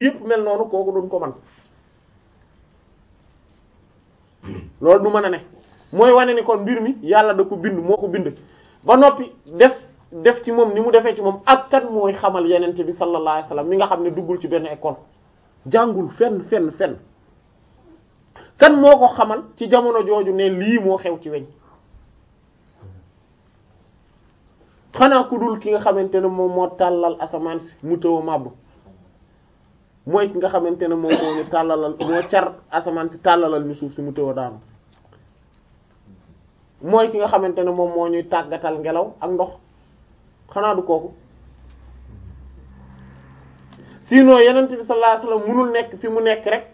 yëpp mel noonu kooku duñ ko man loolu du mën a ne mooy wane ni kon mbir mi yàlla da ko bind moo ko bind ba noppi def def ci moom ni mu defee ci moom ak kan mooy xamal yenente bi sallallahu alayhi wasallam mi nga xam ne duggul ci benn école jàngul fenn fenn fenn kan moo ko xamal ci jamono jooju ne lii moo xew ci weñ xanaa ku dul ki nga xamante ne moom moo tàllal asamaan si mu tëw a màbb mooy ki nga xamante ne moom moo ñu tàllalal moo car asamaan si tàllalal ñu suuf si mu tëw a daanu mooy ki nga xamante ne moom moo ñuy tàggatal ngelaw ak ndox xanaa du kooku sinon yenent bi sallallahu alayhi wasallam munul nekk fi mu nekk rek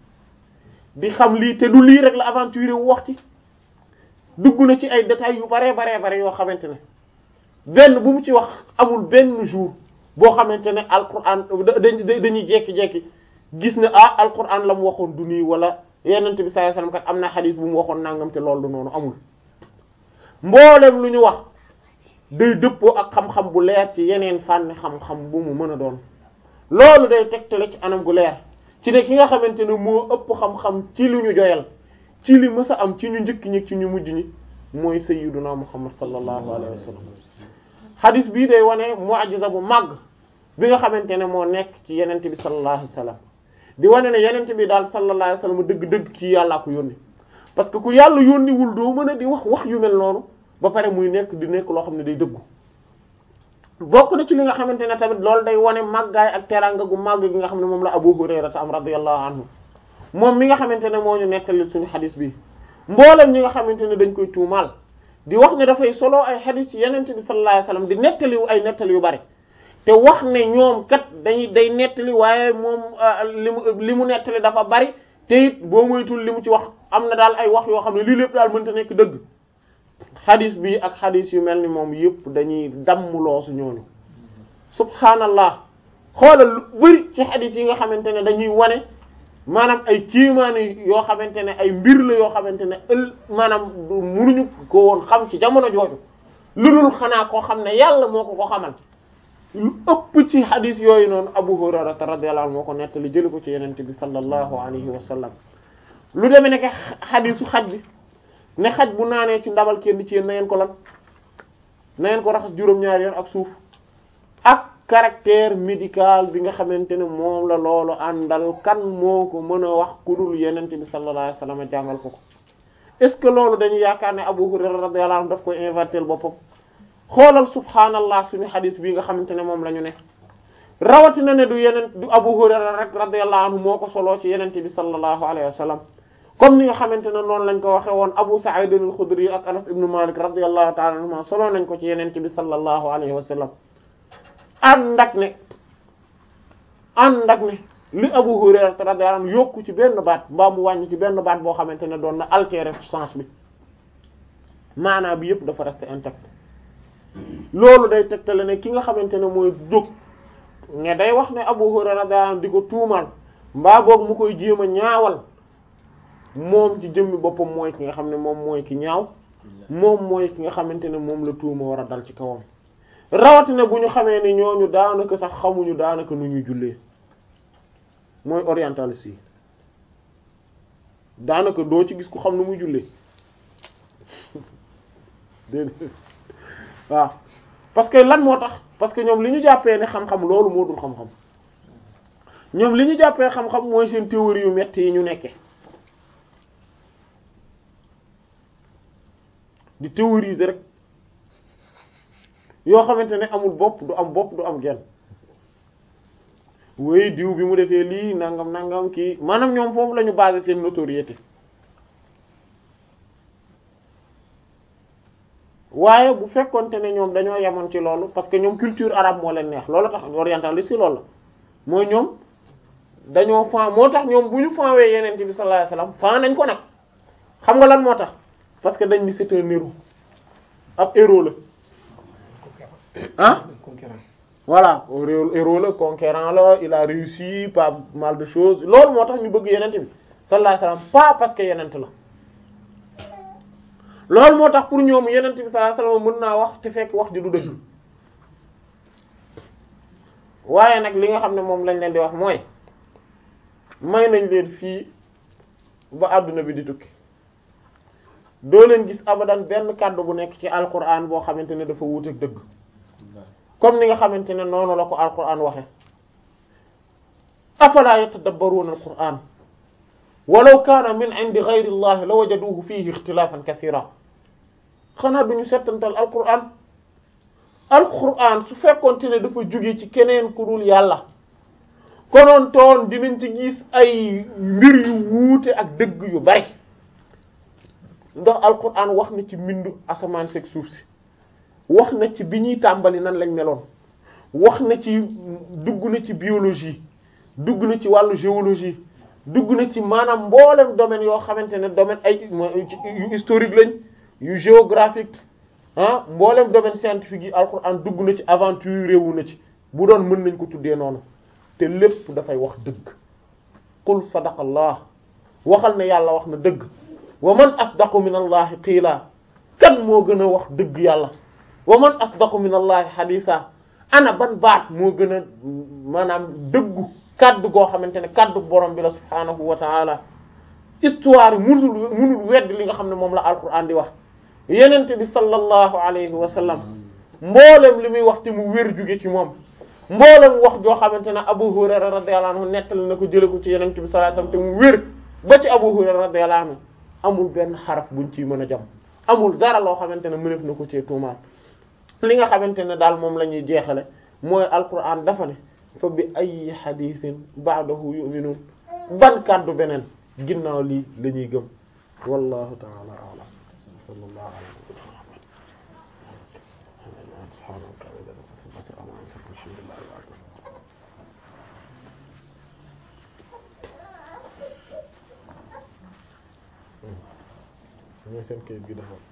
di xam lii te du lii rek la aventure wu wax ci dugg na ci ay détails yu baree baree bare yoo xamante ne benn bu mu ci wax amul benn jour boo xamante ne alquran dañuy jekki-jekki gis ne ah alquran la mu waxoon du nii wala yenent bi sallallahu alayhi wasallam kat am na xadiis bu mu waxoon nangam te loolu du noonu amul mboolem lu ñu wax day dëppoo ak xam-xam bu leer ci yeneen fànn xam-xam bu mu mën a doon loolu day tegtale ci anam gu leer ci ne ki nga xamante ne moo ëpp xam-xam ci lu ñu joyal ci li mës a am ci ñu njëkk ñi ci ñu mujj ñi mooy sayyiduna muhammad sallallahu alayhi wa sallam hadis bii day wane mu'jiza bu màgg bi nga xamante ne moo nekk ci yenente bi sallallahu alayhi wa sallam di wane ne yenente bi daal sallallahu alayhi wa sallam dëgg-dëgg kii yàllaa ko yónni parce que ku yàlla yónniwul doo mën a di wax wax yu mel noonu ba pare muy nekk di nekk loo xam ne day dëggu bokk na ci li nga xamante ne tamit loolu day wane màggaay ak teraanga gu màgg gi nga xam ne moom la Abu Hurayra am radiyallahu anhu moom mi nga xamante ne moo ñu nettali suñu xadis bi mboolem ñi nga xamante ne dañ koy tuumaal di wax ne dafay solo ay xadis ci yenente bi sallallahu alayhi wasallam di nettali ay nettali yu bari te wax ne ñoom kat dañuy day nettali waaye moom li mu li mu nettali dafa bari te it boo moytul li mu ci wax am na daal ay wax yoo xam ne lii lépp daal mënta nekk dëgg xadis bi ak xadis yu mel ni moom yëpp dañuy dammloo su ñooñu subhaanallah xoolal lu bari ci xadis yi nga xamante ne dañuy wane maanaam ay kiimaani yoo xamante ne ay mbir la yoo xamante ne ël maanaam munuñu ko woon xam ci jamono jooju lu dul xanaa koo xam ne yàlla moo ko ko xamal lu ëpp ci xadis yooyu noonu Abu Hurayra radiyallahu anhu moo ko nettali jëli ko ci yenente bi sallallahu alayhi wa sallam lu demee nekk xadisu xaj bi ne xaj bu naanee ci ndabal kenn ci yéen na ngeen ko lan na ngeen ko raxas juróom-ñaari yoon ak suuf ak caractère médical bi nga xamante ne moom la loolu àndal kan moo ko mën a wax ku dul yenente bi sallallahu alayhi wasallam jàngal ko ko est-ce que loolu dañu yaakaar ne Abu Hurayra radiyallahu anhu daf koy invertir boppam xoolal subhaanallah suñu xadis bii nga xamante ne moom la ñu ne rawatina ne du yeneen du Abu Hurayra rek radiyallahu anhu moo ko soloo ci yenente bi sallallahu alayhi wasallam comme ni nga xamante ne noonu lañ ko waxe woon Abu Sa'id al-Khudri ak Anas ibn Malik radiyallahu ta'ala anhuma solo nañ ko ci yenente bi sallallahu alayhi wa sallam ànd ak ne ànd ak ne li Abu Hurayra radiyallahu anhu yokku ci benn baat mbaa mu wàññi ci benn baat boo xamante ne doon na altérer sens bi maanaa bi yëpp dafa rester intact loolu day tegtale ne ki nga xamante ne mooy jóg ne day wax ne Abu Hurayra radiyallahu anhu di ko tuumal mbaa boog mu koy jéem a ñaawal moom ci jëmmi boppam mooy ki nga xam ne moom mooy ki ñaaw moom mooy ki nga xamante ne moom la tuuma war a dal ci kawam rawatina bu ñu xamee ne ñooñu daanaka sax xamuñu daanaka nu ñuy jullee mooy orientaliste yi daanaka doo ci gis ku xam nu muy jullee déedéet waaw parce que lan moo tax parce que ñoom li ñu jàppee ne xam-xam loolu moo dul xam-xam ñoom li ñu jàppee xam-xam mooy seen théorie yu metti yi ñu nekke di théoriser rek yoo xamante ne amul bopp du am bopp du am genn wéy diw bi mu defee lii nangam nangam kii maanaam ñoom foofu la ñu basé seen notoriété waaye bu fekkonte ne ñoom dañoo yemoon ci loolu parce que ñoom culture arabe moo leen neex loolu tax orientaliste yi loolu la mooy ñoom dañoo fan moo tax ñoom bu ñu fanwee yeneen bi sallallahu alayhi wasallam fan nañ ko nag xam nga lan moo tax parce que dañ ni c'est un héros ab héros la ah voilà héros la conquérant la il a réussi pas mal de choses loolu moo tax ñu bëgg yenent bi sallallahu alayhi wasallam pas parce que yenent la loolu moo tax pour ñoom yenent bi sallallahu alayhi wasallam mën naa wax te fekk wax ji du dëgg waaye nag li nga xam ne moom lañ leen di wax mooy may nañ leen fii ba àdduna bi di tukki doo leen gis abadan benn kàddu bu nekk ci alquran boo xamante ne dafa wuuteeg dëgg comme ni nga xamante ne noonu la ko alquran waxe afala yatadabbaruna alquran walaw kaana min indi ghayri llahi la wajaduhu fihi ikhtilafan kathira xanaa duñu settantal alquran alquran su fekkoonte ne dafa jóge ci keneen ku dul yàlla konoon toon dinañ ci gis ay mbir yu wuute ak dëgg yu bari ndax alquran wax na ci mbindu asamaan seeg suuf si wax na ci bi ñuy tàmbali nan lañ meloon wax na ci dugg na ci biologie dugg na ci wàllu géologie dugg na ci maanaam mboolem domaine yoo xamante ne domaine ay yu historique lañ yu géographique ah mboolem domaine scientifique yi alquran dugg na ci aventure réewu na ci bu doon mën nañ ko tuddee noonu te lépp dafay wax dëgg qul sadaqallah waxal ne yàlla wax na dëgg wa man asdaqu min allahi qiila kan moo gën a wax dëgg yàlla wa man asdaqu min allahi hadisa ana ban baat moo gën a maanaam dëggu kaddu goo xamante ne kaddu borom bi la subhaanahu wa taala histoire munul munul wedd li nga xam ne moom la alquran di wax yenente bi sallallahu alayhi wa sallam mboolem li muy wax te mu wér jóge ci moom mboolem wax joo xamante ne Abu Hurayra radiyallahu anhu nettali na ko jële ko ci yenente bi sallallahu alayhi wa sallam te mu wér ba ci Abu Hurayra radiyallahu anhu amul benn xaraf buñ ciy mën a jam amul dara loo xamante ne mënef na ko ci tuumaal li nga xamante ne daal moom la ñuy jeexale mooy alquran dafa ne fa bi ay xadiisin ba'dahu yu'minun ban kàddu beneen ginnaaw lii la ñuy gëm wallahu ta'ala a'lam sallallahu alayhi wa seen kayit gi dafa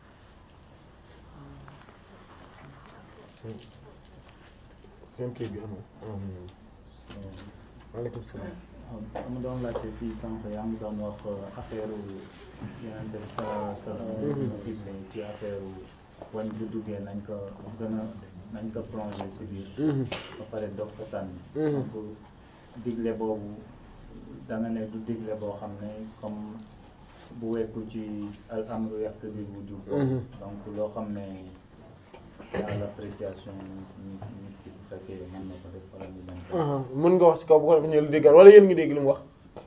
seen kayit gi amul waaleykum salaam dama doon laajte fii sànq yaa ngi doon wax affaire Yonent bi sallallahu alayhi wa sallam digle ci affaire wañ bu duggee nañ ko gën a nañ ko plonger ci biir ba pare doog ko sànni donc digle boobu da nga ne du digle boo xam ne comme bu wekku ci al amru yaqtadi wujub donc loo xam ne dans l'appréciation nit nit ki bu fekkee mën na ko def wala mu mën ko mën nga wax ci kaw bu ko def ñu la déggal wala yéen ngi dégg li mu wax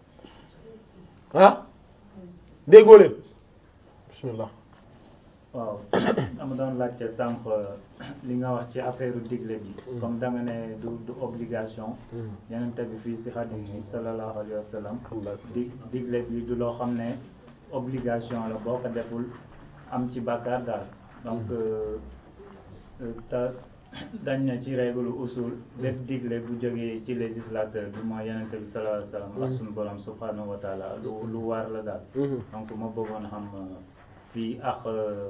ah déggoo leen bismillah waaw dama doon laajte sànq li nga wax ci affaire digle bi comme da nga ne du du obligation yenente bi fii si hadis bi sallallahu alayhi wa sallam di digle bi du loo xam ne obligation la boo ko deful am ci bàkkaar daal donc te dañ na ci règle usul bépp digle bu jógee ci législateur bi mooy yenente bi sallallahu alayhi wa sallam ak suñu borom subhanahu wa taala lu lu war la daal donc ma bëggoon xam fii ak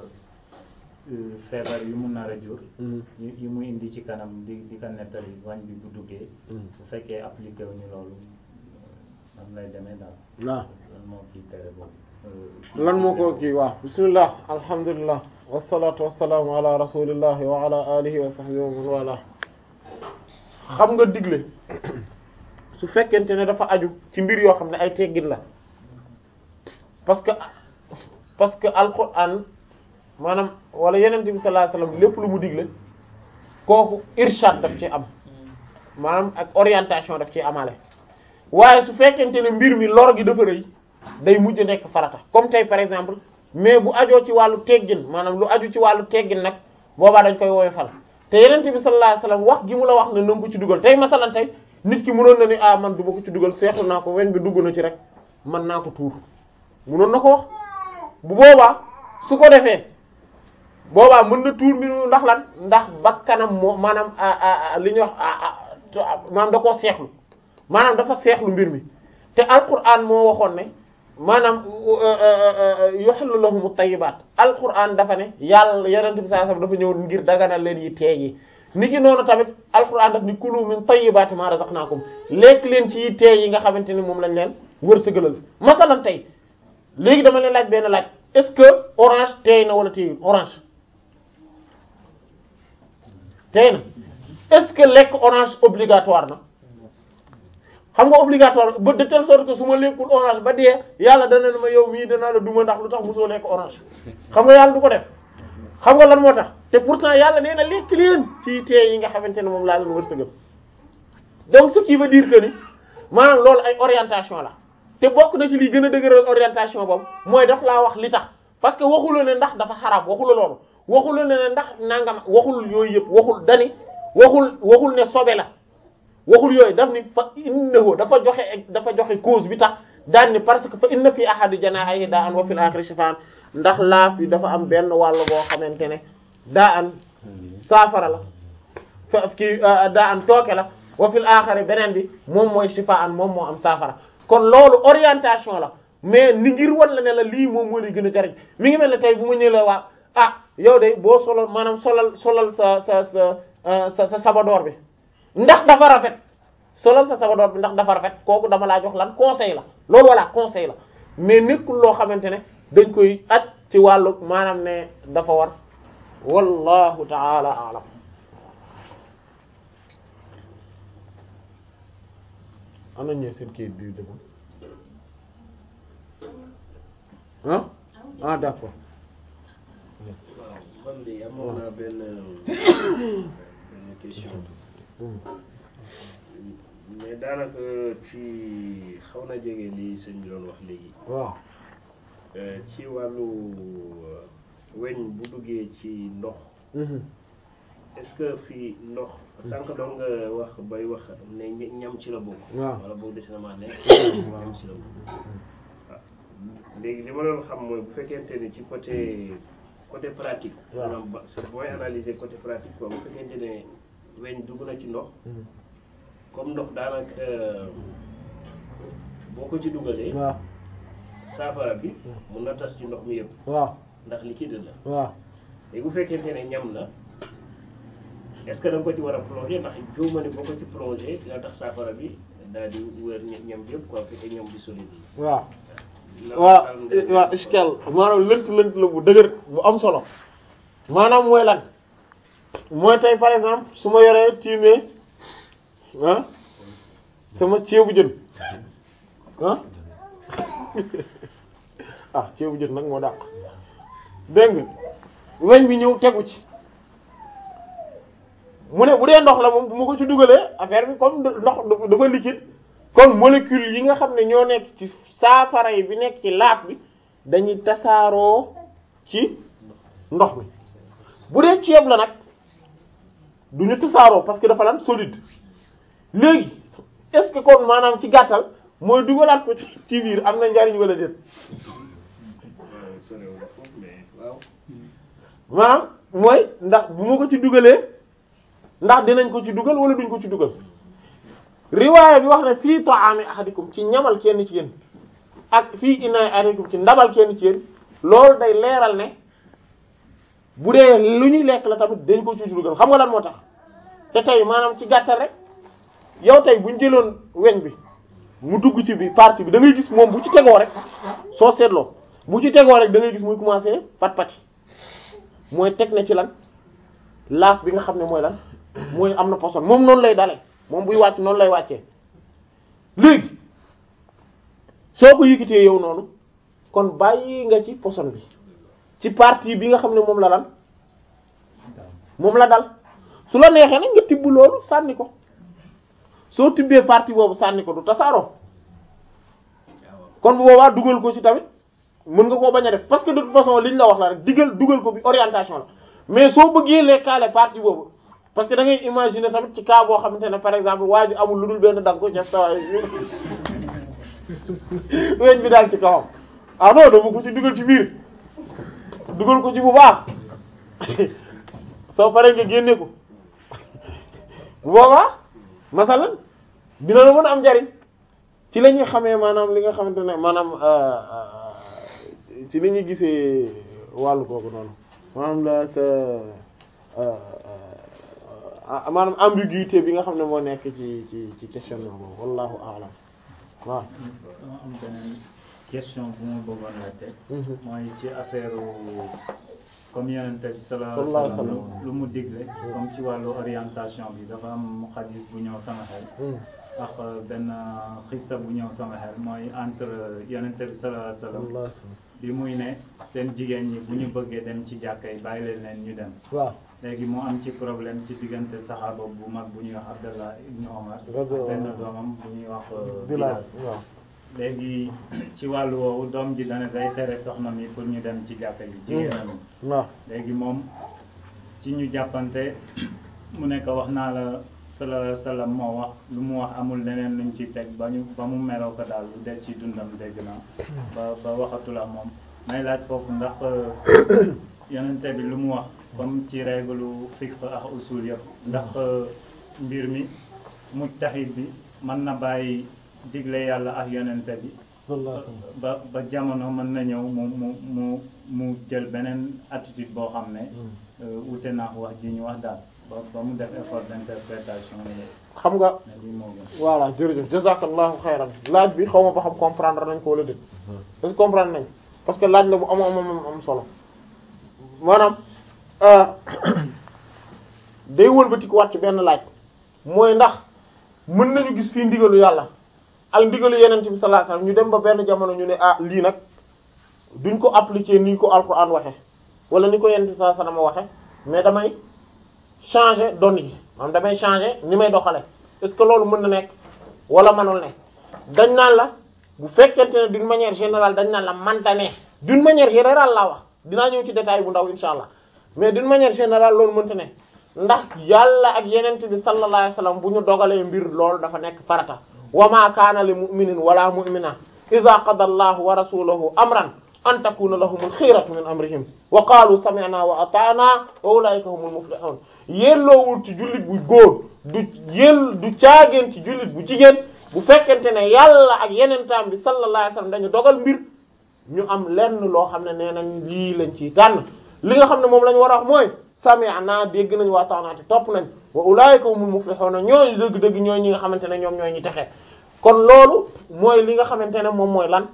feebar yu mu nar a jur yi mu indi ci kanam di di ko nettali wañ bi bu duggee bu fekkee appliqué wu ñu loolu nan lay demee daal waaw lan moo kii tere boobu lan moo ko kii waaw bismillah alhamdulillah wassalatu wassalaamu ala rasulillahi wa ala alihi wa sahbihi wa man wala xam nga digle su fekkente ne dafa aju ci mbir yoo xam ne ay teggin la parce que parce que alquran maanaam wala yeneen bi sallallahu alayhi wasallam lépp lu mu digle kooku irshad daf ci am maanaam ak orientation daf ci amale waaye su fekkente ne mbir mi lor gi dafa rëy day mujj nekk farata comme tey par exemple mais bu ajoo ci wàllu teggin maanaam lu aju ci wàllu teggin nag boobaa dañ koy woyofal te yeneen bi sallallahu alayhi wasallam wax gi mu la wax ne na nga ko ci dugal tey masalan tey nit ki mënoon na ni ah man du ma ko ci dugal seetlu naa ko weñ bi dugg na ci rek man naa ko tuur mënoon na ko wax bu boobaa su ko defee boobaa mën na tuur mbir ndax lan ndax bakkanam moo maanaam li ñuy wax maanaam da koo seexlu maanaam dafa seexlu mbir mi te alquran moo waxoon ne maanaam yuhillu lahumu tayyibaat alquran dafa ne yàlla yonent bi sallallahu alayhi wasallam dafa ñëw ngir daganal leen yi teey yi niki noonu tamit alquran daf ni kulu min tayyibaati ma razaqnaakum lekk leen ci yi teey yi nga xamante ni moom lañ leen wërsëgalal masalan tey léegi dama leen laaj benn laaj est-ce que orange teey na wala teeyul orange teey na est-ce que lekk orange obligatoire na xam nga obligatoire ba de telle sorte que su ma lekkul orange ba dee yàlla dana ne ma yow mii danaa la duma ndax lu tax mosoo lekk orange xam nga yàlla du ko def xam nga lan moo tax te pourtant yàlla nee na lekk leen ci tee yi nga xamante ne moom laa leen wërsëgal donc ce qui veut dire que ni maanaam loolu ay orientation la te bokk na ci liy gën a dëgëral orientation boobu mooy daf laa wax li tax parce que waxula ne ndax dafa xaraam waxula loolu waxula ne ne ndax nangam waxul yooyu yëpp waxul dani waxul waxul ne sobe la waxul yooyu daf ni fa innahu dafa joxe dafa joxe cause bi tax daan ni parce que fa inna fi ahadi janaahihi daa an wa fil akhirati shifaan ndax laaf yi dafa am benn wàll boo xamante ne daa an saafara la fa kii daa an tooke la wa fil aaxari beneen bi moom mooy shifaan moom moo am saafara kon loolu orientation la mais ni ngir wan la ne la lii moom moo lay gën a jariñ mi ngi mel ne tey bu ma ñëwee la waa ah yow de boo solal maanaam solal solal sa sa sa sa sa sabadoor bi ndax dafa rafet solal sa sabadoor bi ndax dafa rafet kooku dama laa jox lan conseil la loolu walla conseil la mais nekkul loo xamante ne dañ koy aj ci wàllu maanaam ne dafa war wallahu taala alam ana ñee seen kayit bi dëgg ah ah d'accord waaw man de amoon naa benn benn question mais daanaka ci xaw na jege li sëñ bi doon wax léegi waaw ci wàllu weñ bu duggee ci ndox est-ce que fii ndox sànq doon nga wax bay wax ne ña- ñam ci la bokk waaw. wala boobu des na maa nekk ñam ci la bokk waaw léegi li ma doon xam mooy bu fekkente ni ci côté côté pratique waaw. maanaam ba booy analyser côté pratique quoi bu fekkente ne weñ dugg na ci ndox comme ndox daanaka boo ko ci dugalee waaw saafara bi mun na tas ci ndox mi yëpp waaw ndax liquide la waaw léegi bu fekkente ne ñam la est-ce que da nga ko ci war a plonger ndax jiw ma ne boo ko ci plonger dina tax saafara bi daal di wër ña- ñam bi yëpp quoi fekkee ñam bi solide yi. waaw la- waaw la- waaw iskal maanaam lënt lënt la bu dëgër bu am solo maanaam mooy lan mooy tey par exemple su ma yoree tiimee ah sama ceebu jën ah ah ceebu jën nag moo dàq dégg nga weñ bi ñëw tegu ci mu ne bu dee ndox la moom bu ma ko ci dugalee affaire bi comme ndox dafa dafa liquide kon molécule yi nga xam ne ñoo nekk ci saafara yi bi nekk ci laaf bi dañuy tasaaroo ci ndox mi bu dee ceeb la nag du ñu tasaaroo parce que dafa lan solide léegi est-ce que kon maanaam ci gàttal mooy dugalaat ko ci ci biir am na njariñ wala déet waaw sorewul foofu mais waaw. maanaam mooy ndax bu ma ko ci dugalee ndax dinañ ko ci dugal wala duñ ko ci dugal riwaaya bi wax ne fii ta'ami ahadikum ci ñamal kenn ci yéen ak fii inaay ahadikum ci ndabal kenn ci yéen loolu day leeral ne bu dee lu ñuy lekk la tamit dañ ko ci dugal xam nga lan moo tax te tey maanaam ci gàttal rek yow tey buñ jëloon weñ bi mu dugg ci bi partie bi da ngay gis moom bu ci tegoo rek soo seetloo bu ci tegoo rek da ngay gis muy commencer pat pati mooy teg na ci lan laaf bi nga xam ne mooy lan mooy am na poson moom noonu lay dale moom buy wàcc noonu lay wàccee léegi soo ko yëkkatee yow noonu kon bàyyi nga ci poson bi ci partie bi nga xam ne moom la lan moom la dal su la neexee nag nga tibb loolu sànni ko soo tibbee partie boobu sànni ko du tasaaroo kon bu boobaa dugal ko ci tamit mën nga koo bañ a def parce que de toute façon liñ la wax la rek digal dugal ko bi orientation la mais soo bëggee lekkaale partie boobu parce que da ngay imaginer tamit ci cas boo xamante ne par exemple waa ji amul lu dul benn dagg ko def sawaay weñ bi daal ci kawam ah non dama ko ci dugal ci biir dugal ko ci bu baax soo paree nga génne ko bu boobaa masalan dina la mën a am njariñ ci la ñuy xamee maanaam li nga xamante ne maanaam ci li ñuy gisee wàllu kooku noonu maanaam la sa maanaam ambiguïté bi nga xam ne moo nekk ci ci ci question boobu wallahu a'lam waaw dama am beneen question bu ma bëggoon laajte mooy ci affaire comme yonent bi sallallahu alayhi wa sallam lu mu digle comme ci wàllu orientation bi dafa am xadis bu ñëw sama xel ak benn xista bu ñëw sama xel mooy entre yonente bi sallallahu alayhi wa sallam bi muy ne seen jigéen ñi bu ñu bëggee dem ci jàkka yi bàyyi leen leen ñu dem waaw léegi mu am ci problème ci diggante saxaaba bu mag bu ñuy wax Abdallah ibnu Omar ak benn doomam bu ñuy wax Bilal waaw léegi ci wàllu woowu doom ji dana day tere soxna mi pour ñu dem ci jàkka yi jigéenam yi waaw léegi moom ci ñu jàppante mu nekk wax naa la sallallahu alayhi wa sallam moo wax lu mu wax amul leneen luñ ci teg ba ñu ba mu meroo ko daal lu des ci dundam dégg naa ba ba waxatula moom may laaj foofu ndax yonente bi lu mu wax comme ci règle fiqh ak usul yëpp ndax mbir mi mujtahid bi mën na bàyyi digle yàlla ak yonente bi ba ba jamono mën na ñëw mu mu mu mu jël beneen attitude boo xam ne wute naa wax ji ñu wax daal ba ba mu def effort d'interprétation xam nga ne lii moo gën voilà jërëjëf jazakallahu xayran laaj bi xaw ma ba xam comprendre nañ ko wala déet parce que comprendre nañ parce que laaj la bu am am am am solo maanaam day wëlbatiku waat ci benn laaj mooy ndax mën nañu gis fii ndigalu yàlla ak ndigalu yeneen bi sallallahu alayhi wasallam ñu dem ba benn jamono ñu ne ah lii nag duñ ko appliquer ni ko alquran waxe wala ni ko yeneen bi sallallahu alayhi wasallam waxe mais damay changer donne yi maanaam damay changer ni may doxale est-ce que loolu mën na nekk wala manul ne dañ naan la bu fekkente ne d'une manière générale dañ naan la manta ne d'une manière générale laa wax dinaa ñëw ci détail bu ndaw insha allah mais d'une manière générale loolu mënta ne ndax yàlla ak yenent bi sallallahu alayhi wasallam bu ñu dogalee mbir loolu dafa nekk farata wa ma kaana li mu'minin wala mu'mina idha qada allahu wa rasuluhu amran an takuna lahumul xiratu min amrihim wa qaalu sami'na wa ata'na wa ulaika humul muflihun yelloowul ci jullit bu góor du yel du caageen ci jullit bu jigéen bu fekkente ne yàlla ak yenentaam bi sallallahu alayhi wasallam dañu dogal mbir ñu am lenn loo xam ne nee nañ lii lañ ciy tànn li nga xam ne moom la ñu war a wax mooy sami'na dégg nañ wa ata'na te topp nañ wa ulaika humul muflihun ñooñu dëgg-dëgg ñooy ñi nga xamante ne ñoom ñooy ñi texe kon loolu mooy li nga xamante ne moom mooy lan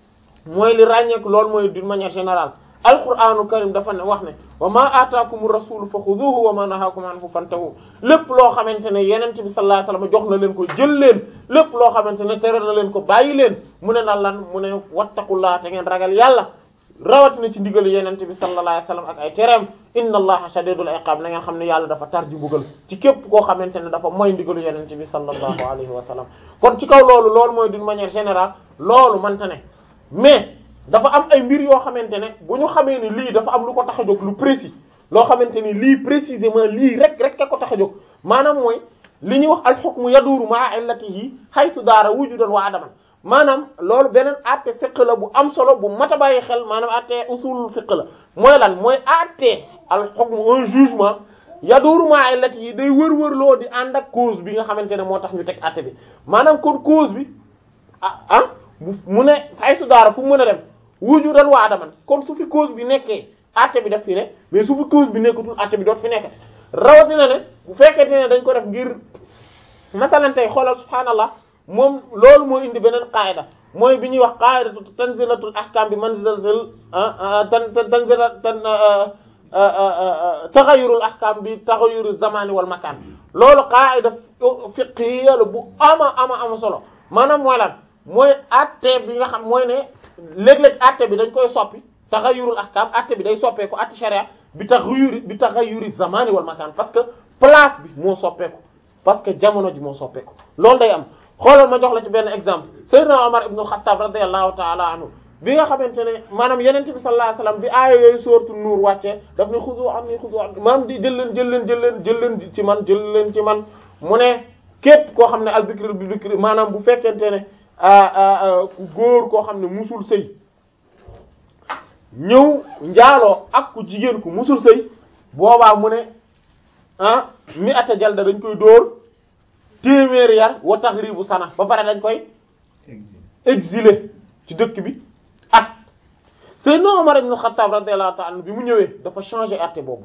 mooy li ràññeeku loolu mooy d'une manière générale alquranu karim dafa ne wax ne wa ma ataakumu rasulu fa xuduhu wa ma nahakum anhu fantahu lépp loo xamante ne yenent bi sallallahu alayhi wasallam jox na leen ko jël leen lépp loo xamante ne tere na leen ko bàyyi leen mu ne na lan mu ne wattaqullaha te ngeen ragal yàlla rawatina ci ndigalu yenent bi sallallahu alayhi wasallam ak ay tereem inna allaha shadidul iqab na ngeen xam ne yàlla dafa tar ji mbugal ci képp koo xamante ne dafa mooy ndigalu yenent bi sallallahu alayhi wasallam kon ci kaw loolu loolu mooy d'une manière générale loolu mante ne mais dafa am ay mbir yoo xamante ne bu ñu xamee ni lii dafa am lu ko tax a jóg lu précis loo xamante ni lii précisément lii rek rek ka ko tax a jóg maanaam mooy li ñuy wax al hukmu yaduru ma'a illatihi haythu daara wujudan wa adaman maanaam loolu beneen atte fiqh la bu am solo bu mat a bàyyi xel maanaam atte usulul fiqh la mooy lan mooy atte al hukmu un jugement yaduru ma'a illatihi day wër-wër loo di ànd ak cause bi nga xamante ne moo tax ñu teg atte bi maanaam kon cause bi ah ah mu ne haythu daara fu mu mën a dem wujudan wa adaman kon su fi cause bi nekkee atte bi daf fi ne mais su fi cause bi nekkatul atte bi doot fi nekk rawatina ne bu fekkente ne dañ ko def ngir masalan tey xoolal subhaanallah moom loolu moo indi beneen qaida mooy bi ñuy wax qaidatu tanzilatul ahkam bi manzilatul tan tanzila tan taxayurul ahkam bi taxayurul zamani wal makan loolu qaida fiqhiyya la bu ama ama ama solo maanaam mooy lan mooy atte bi nga xam mooy ne léeg-léeg atte bi dañ koy soppi taxayurul ahkam atte bi day soppeeku atte sharia bi taxayuri bi taxayuri zamani wal makan parce que place bi moo soppeeku parce que jamono ji moo soppeeku loolu day am xoolal ma jox la ci benn exemple Seydina Omar ibn al-Khattab radiyallahu ta'ala anhu bi nga xamante ne maanaam yeneen bi sallallahu alayhi wasallam bi aaya yooyu sooratu nuur wàccee daf ne xudu anni xudu anni maanaam di jël leen jël leen jël leen jël leen ci man jël leen ci man mu ne képp koo xam ne al bikri bi bikri maanaam bu fekkente ne ku góor koo xam ne musul sëy ñëw njaaloo ak ku jigéen ku musul sëy boobaa mu ne ah mi ata jalda dañ koy dóor téeméeri yar wa taxribu sana ba pare dañ koy exilé ci dëkk bi at Seydina Omar ibn Khattab radiyallahu ta'ala bi mu ñëwee dafa changer àtte boobu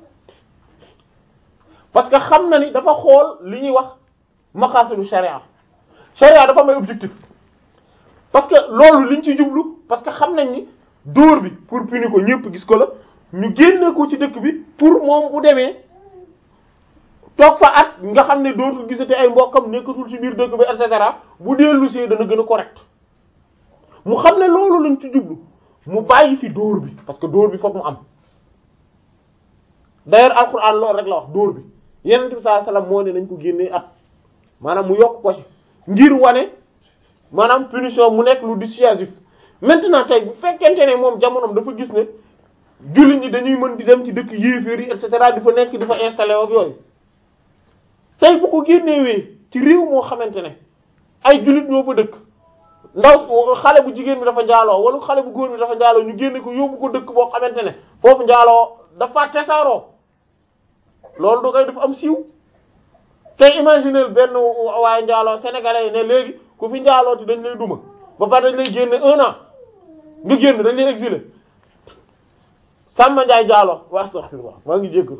parce que xam na ni dafa xool li ñuy wax maqasidu sharia sharia dafa may objectif parce que loolu liñ ci jublu parce que xam nañ ni dóor bi pour punir ko ñëpp gis ko la ñu génne ko ci dëkk bi pour moom bu demee toog fa at nga xam ne dootul gisate ay mbokkam nekkatul ci biir dëkk bi et cetera bu dellu see dana gën a correct mu xam ne loolu lañ ci jublu mu bàyyi fi dóor bi parce que dóor bi fokk mu am d'ailleurs alquran loolu rek la wax dóor bi yenent bi sallallahu alayhi wasallam moo ne nañ ko génnee at maanaam mu yokk ko ci ngir wane maanaam punition mu nekk lu dissuasif maintenant tey bu fekkente ne moom jamonoom dafa gis ne jullit ñi dañuy mën di dem ci dëkk yéeféer yi et cetera di fa nekk di fa installé ak yooyu tey bu ko génnewee ci réew moo xamante ne ay jullit ñoo fa dëkk ndaw xale bu jigéen bi dafa njaaloo wala xale bu góor bi dafa njaaloo ñu génne ko yóbbu ko dëkk boo xamante ne foofu njaaloo dafa tesaaroo loolu du koy dafa am siiw tey imaginer benn waaye njaaloo sénégalais yi ne léegi ku fi njaaloo ti dañ lay duma ba pare dañ lay génne un an nga génn dañ lay exiler Samba Ndiaye njaaloo waa astaghfirullah maa ngi jéggalu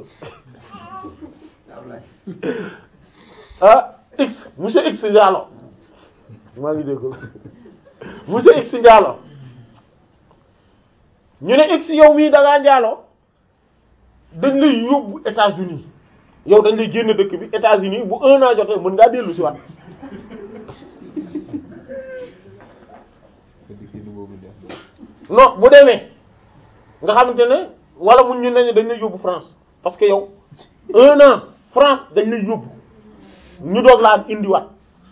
ah x monsieur x njaaloo maa ngi jéggalu monsieur x njaaloo ñu ne x yow mii da ngaa njaaloo dañ lay yóbbu États-Unis yow dañ lay génn dëkk bi États-Unis bu un an jotee mën ngaa dellu si waat non bu demee nga xamante ne wala mun ñu ne dañ lay yóbbu France parce que yow un an France dañ lay yóbbu ñu doog laa indiwaat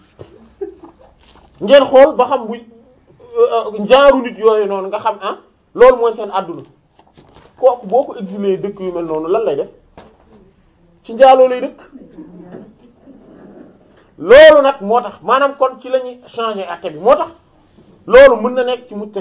ngeen xool ba xam bu njaaru nit yooyu noonu nga xam ah loolu mooy seen àdduna kooku boo ko exilé dëkk yu mel noonu lan lay def ci njaaloo lay dëkk loolu nag moo tax maanaam kon ci la ñuy changer acte bi moo tax loolu mën na nekk ci mujj